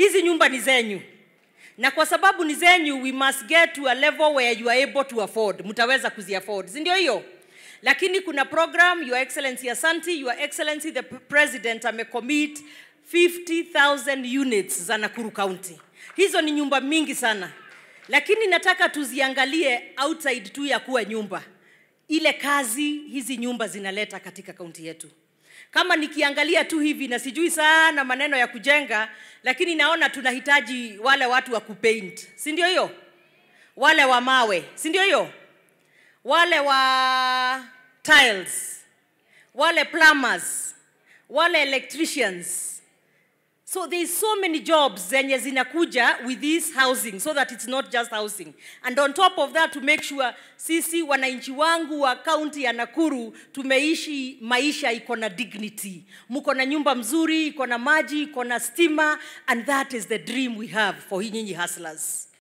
hizi nyumba ni zenyu na kwa sababu ni zenyu we must get to a level where you are able to afford mtaweza kuziafford si ndio hiyo lakini kuna program your excellency asanti your excellency the president amecommit 50000 units za nakuru county hizo ni nyumba mingi sana lakini nataka tuziangalie outside tu ya kuwa nyumba ile kazi hizi nyumba zinaleta katika kaunti yetu kama nikiangalia tu hivi na sijui sana maneno ya kujenga lakini naona tunahitaji wale watu wa kupaint si ndio hiyo wale wa mawe si ndio hiyo wale wa tiles wale plumbers wale electricians so there is so many jobs zenye zinakuja with this housing so that it's not just housing and on top of that to make sure sisi wananchi wangu wa kaunti ya nakuru tumeishi maisha iko na dignity mko na nyumba mzuri iko na maji iko na stima and that is the dream we have for hii nyinyi hustlers